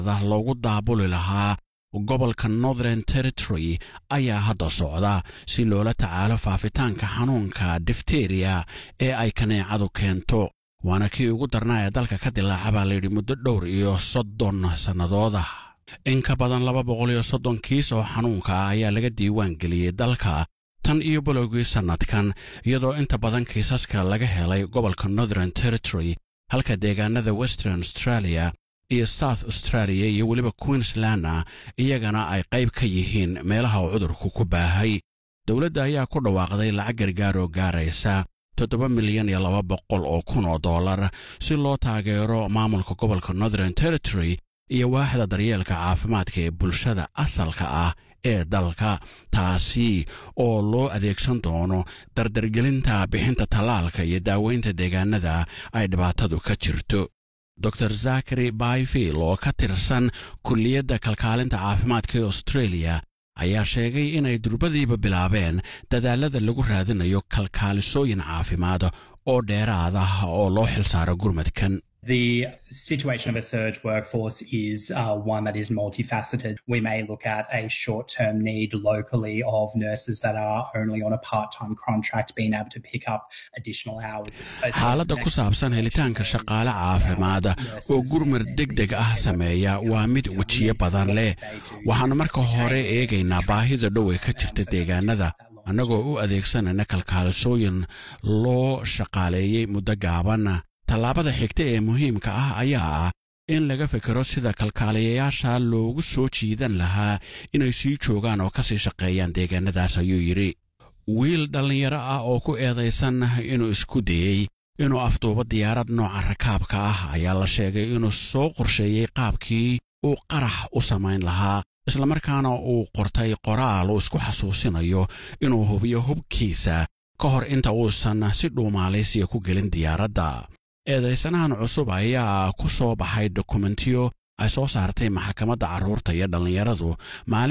loogu daabuli lahaa gobolka northern territory ayaa hadda socda si loola tacaalo faafitaanka xanuunka difteriya ee ay kaneecadu keento waana kii ugu darnaa ee dalka ka dilaaca baa layidhi muddo dhowr iyo soddon sannadooda in ka badan laba boqol iyo soddon kiis oo xanuunka ah ayaa laga diiwaan geliyey dalka tan iyo bilowgii sannadkan iyadoo inta badan kiisaska laga helay gobolka northern territory halka deegaanada western australia iyo south australia iyo weliba queenslandna iyagana ay qayb ka yihiin meelaha uu cudurku ku baahay dowladda ayaa ku dhawaaqday lacag gargaar oo gaaraysa toddoba milyan iyo laba boqol oo kun oo dollar si loo taageero maamulka gobolka northern territory iyo waaxda daryeelka caafimaadka ee bulshada asalka ah ee dalka taasi oo loo adeegsan doono dardargelinta bixinta tallaalka iyo daaweynta deegaanada ay dhibaatadu ka jirto dor zakari bayfield oo ka tirsan kulliyadda kalkaalinta caafimaadka ee australia ayaa sheegay inay durbadiiba bilaabeen dadaalada lagu raadinayo kalkaalisooyin caafimaad oo dheeraad ah oo loo xilsaaro gurmadkan The situation of a surge workforce is uh, one that is multifaceted. We may look at a short term need locally of nurses that are only on a part time contract being able to pick up additional hours. xaaladda ku saabsan helitaanka shaqaale caafimaad oo gurmar deg deg ah sameeya waa mid wejiyo badan leh waxaannu marka hore eegaynaa baahida dhow ee ka jirta deegaanada annagoo u adeegsanayna kalkaalisooyin loo shaqaaleeyey muddo gaaban tallaabada xigta ee muhiimka ah ayaa ah in laga fikiro sida kalkaaliyayaasha loogu soo jiidan lahaa inay sii joogaan oo ka sii shaqeeyaan deegaanadaas ayuu yidhi wiil dhallinyaro ah oo ku eedaysan inuu isku dayey inuu afduubo diyaarad nooca rakaabka ah ayaa la sheegay inuu soo qorsheeyey qaabkii uu qarax u samayn lahaa islamarkaana uu qortay qoraal uu isku xasuusinayo inuu hubiyo hubkiisa ka hor inta uusan si dhuumaalaysiya ku gelin diyaaradda eedaysanahan cusub ayaa ku soo baxay dokumentiyo ay soo saartay maxkamadda carruurta iyo dhallinyaradu maalin